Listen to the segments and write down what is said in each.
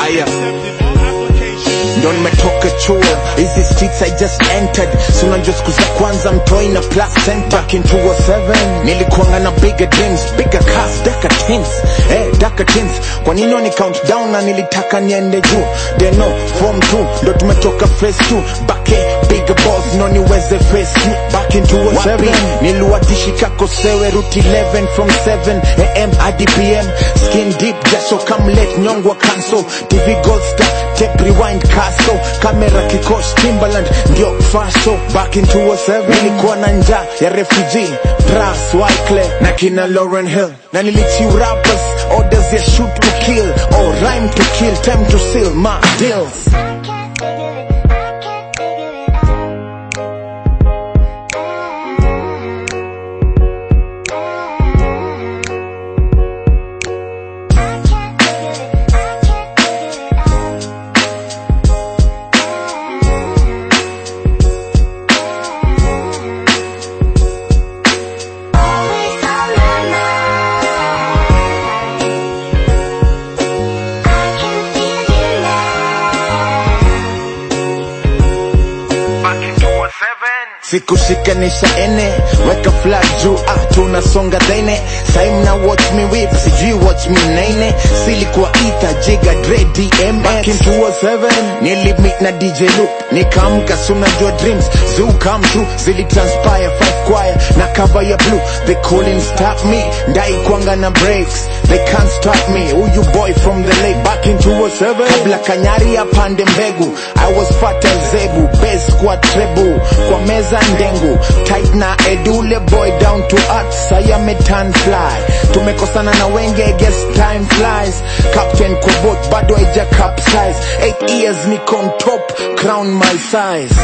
aya ndo nimetoka chuo hizi streets I just entered si unajua siku za kwanza mtoi na placenta back in 207 nilikuanga na bigger dreams bigger cars darker things eh darker things kwa nini ni count down na nilitaka niende juu deno form 2 ndo tumetoka phase 2 back eh, bigger balls no niweze face you back in 207 niliwatishika kosewe route 11 from 7 am hadi pm skin deep jasho come let nyongwa cancel tv gold star tape rewind castle kamera kikosh timbaland ndio faso back in 207 nilikuwa na njaa ya refugee pras wyclef na kina lauren hill na nilichiu rappers orders ya shoot to kill or rhyme to kill time to seal my deals Always on my mind. I can feel you now. sikushikanisha ene weka flag juu ah, tunasonga dhene saim na watch me whip sijui watch me nene silikuwa ita jiga dre dmx back in 207 nilimit na dj loop nikaamka sunajua dreams zoo come true zilitranspire five choir na cover ya blue they couldn't stop me ndai kwanga na breaks they can't stop me huyu boy from the lake back in 207 kabla kanyari apande mbegu i was fat as zebu base kwa trebu kwa meza ndengu tight na edule boy down to earth saya metan fly tumekosana na wenge I guess time flies captain kwa boat bado haija capsize 8 years niko on top crown my size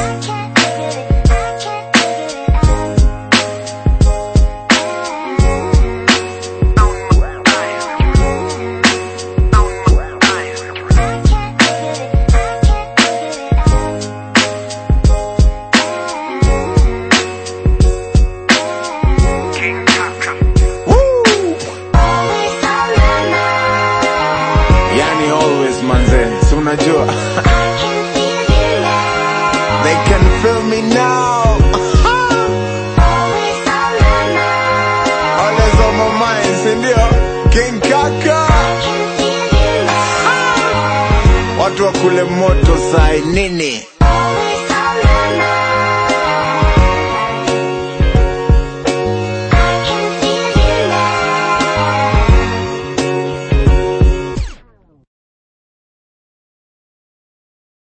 Woo! Always on my mind. yani always manze si unajua I can feel you now. they can feel me now Always on my mind. always on my mind sindio king kaka I can feel you now. watu wa kule moto sai nini